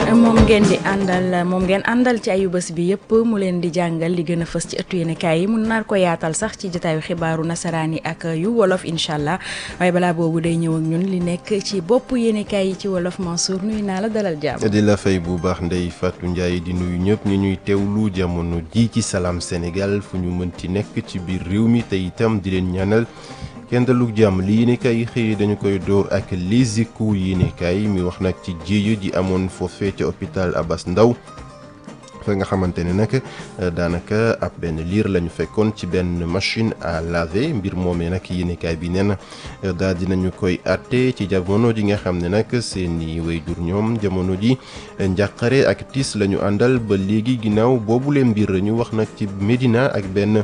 moom ngeen di àndal moom ngeen àndal ci ayu bés bi yëpp mu leen di jàngal li gën a fës ci ëttu yéenekaay yi mun naar ko yaatal sax ci jotaayu xibaaru nasaraan yi ak yu wolof incha allah waaye balaa boobu day ñëw ak ñun li nekk ci bopp yéenekaay yi ci wolof Mansour nuyu naa la dalal jàmm. di la fay bu baax Ndeye Fatou Ndiaye di nuyu ñëpp ñu ñuy teewlu jamono ji ci Salam Sénégal fu ñu mënti nekk ci biir réew mi te itam di leen ñaanal. kenn dalug jàmm li yéenekaay yi xëy dañu koy door ak Les Échos yéenekaay mi wax nag ci jéeya ji amoon foofee ca hôpital Abass Ndao fa nga xamante ne nag daanaka ab benn liir lañu fekkoon ci benn machine à laver mbir moomee nag yéenekaay bi nee na daal dinañu koy àtte ci jamono ji nga xam ne nag seeni waajur ñoom jamono ji njàqare ak tiis la ñu àndal ba léegi ginnaaw boobule mbir ñu wax nag ci Médina ak benn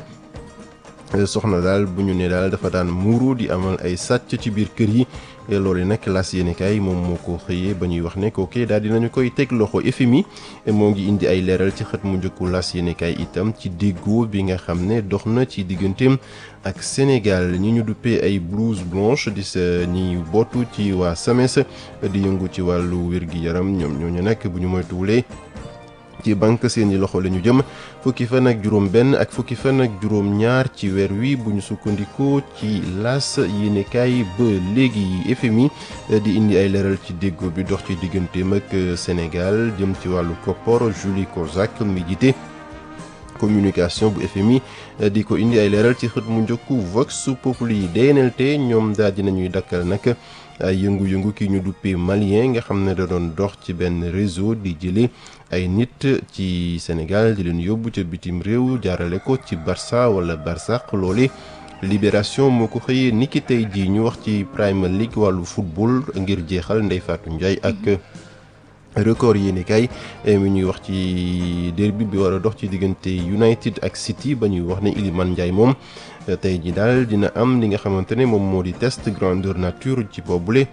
soxna daal bu ñu ne daal dafa daan muuru di amal ay sàcc ci biir kër yi loolu nag las yéenekaay moom moo ko xëyee ba ñuy wax ne kooke daal dinañu koy teg loxo FMI moo ngi indi ay leeral ci xët mu njëkku las yéenekaay itam ci déggoo bi nga xam ne dox na ci digganteem ak Sénégal ñi ñu duppee ay blouse blanche di sa ñi bootu ci waa SAMES di yëngu ci wàllu wér-gi-yaram ñoom ñooñu nag bu ñu moytuwulee ci banque seeni loxo la ñu jëm fukki fan ak juróom benn ak fukki fan ak juróom ñaar ci weer wi bu ñu sukkandikoo ci las yéenekaay ba léegi FMI di indi ay leeral ci déggoo bi dox ci digganteem ak Sénégal jëm ci wàllu koppor Julie Kozak mi jiite communication bu FMI di ko indi ay leeral ci xët mu njëkku Vox Populi DNLT ñoom daal dinañuy dakkal nag ay yëngu-yëngu ki ñu duppee malien nga xam ne da doon dox ci benn réseau di jële ay nit ci Sénégal di leen yóbbu ca bitim réew jaarale ko ci Barça wala Barsaq loole Libération moo ko xëyee niki tey jii ñu wax ci Premier League wàllu football ngir jeexal Ndeye Fatou Ndiaye ak record yéenekaay mi ñuy wax ci derby bi war a dox ci diggante United ak City ba ñuy wax ne Iliman Ndiaye moom tey ji daal dina am li nga xamante ne moom moo di test grandeur nature ci boobule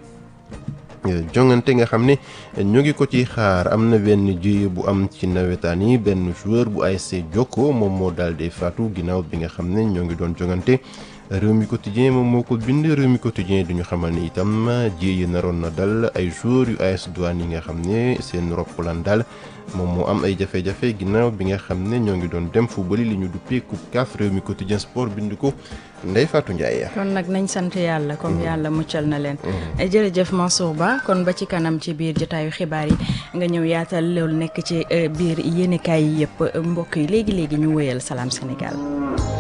jongante nga xam ne ñoo ngi ko ci xaar am na benn jéye bu am ci nawetaan yi benn joueur bu ASC Jokko moom moo daal di faatu ginnaaw bi nga xam ne ñoo ngi doon jongante réew mi quotidien moom moo ko bind réew mi quotidien duñu xamal ne itam jéye naroon na dal ay joueurs yu AS Douane yi nga xam ne seen roppalaan daal moom moo am ay jafe-jafe ginnaaw bi nga xam ne ñoo ngi doon dem fu bëri li ñu duppee coupe CAF réew mi quotidien sport bind ko Ndeye Fatou Ndiaye. kon nag nañ sant yàlla comme yàlla muccal na leen. jërëjëf Mansour Ba kon ba ci kanam ci biir jotaayu xibaar yi nga ñëw yaatal loolu nekk ci biir yéenekaay yi yëpp mbokk yi léegi léegi ñu wéyal Salam Sénégal.